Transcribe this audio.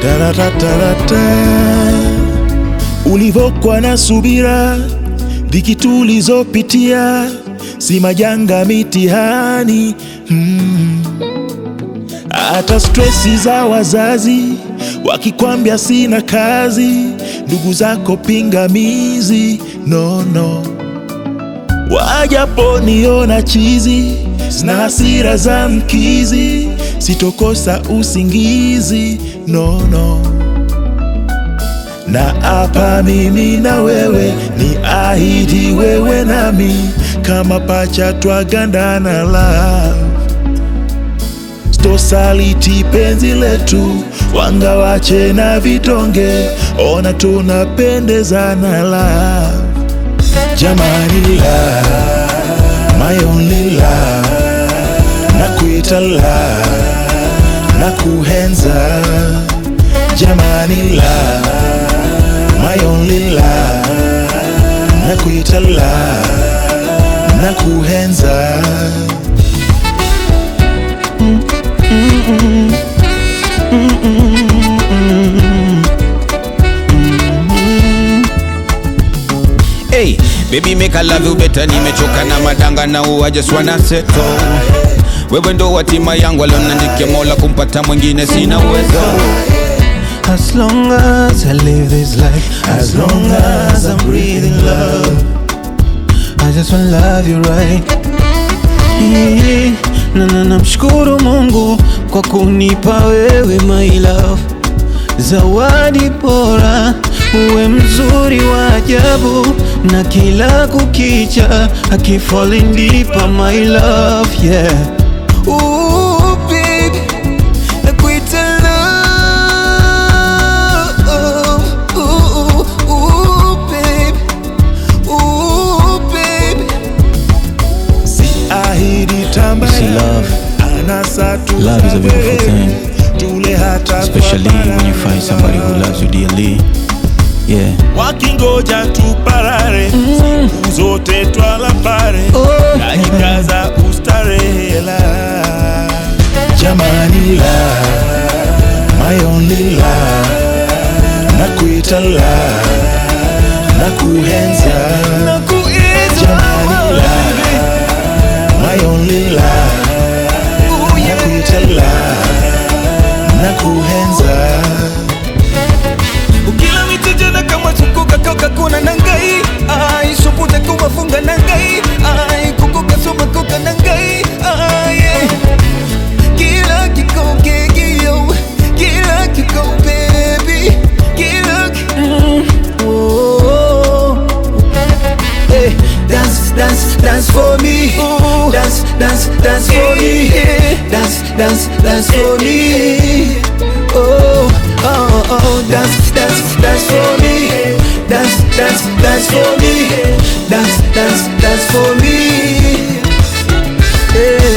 Taratarata. Ulivyokuwa na subira, dhiki tulizopitia, si majanga, mitihani mm. Hata stresi za wazazi wakikwambia sina kazi, ndugu zako pingamizi, no no, wajaponiona chizi na hasira za mkizi, sitokosa usingizi, no no na hapa mimi na wewe ni ahidi, wewe nami kama pacha twagandana love Stosaliti penzi letu, wanga wache na vitonge, ona tunapendezana love. Jamani love, my only love, nakuita love, nakuhenza. Jamani love, my only love, nakuita love, nakuhenza. Hey, baby make I love you better, nimechoka na madanga na I just wanna settle. Wewe ndo watima yangu alionandikia Mola, kumpata mwingine sina uwezo. As long as I live this life, as long as I'm breathing love, I just wanna love you right. Yeah. Na na namshukuru Mungu kwa kunipa wewe my love, zawadi bora, uwe mzuri wa ajabu, na kila kukicha akifalling deeper my love yeah. Ooh, baby, nakuita love. Ooh, ooh, baby. Ooh, baby. Si ahidi tambaya, See, love- anasa love is a beautiful tusamehe, thing. tule hata Especially kwa when you find somebody who loves you dearly. Yeah. wakingoja tuparare siku zote twala pare Oh. najikaza ustarehela jamani la my only la nakuita la nakuhenza jamani la my only la nakuita la nakuhenza ukila mitejana kama sukuka koka kuna nangai ai suputa kuma funga nangai ai kukuka soma koka nangai ai yeah. kila kiko kegio kila kiko baby kila ki- mm. oh. Hey, dance, dance, dance for me. Dance, dance, dance for me. Dance, dance, dance for me. Oh, oh, oh, dance, dance, dance for me. Dance, dance, dance for me. Dance, dance, dance for me. Yeah.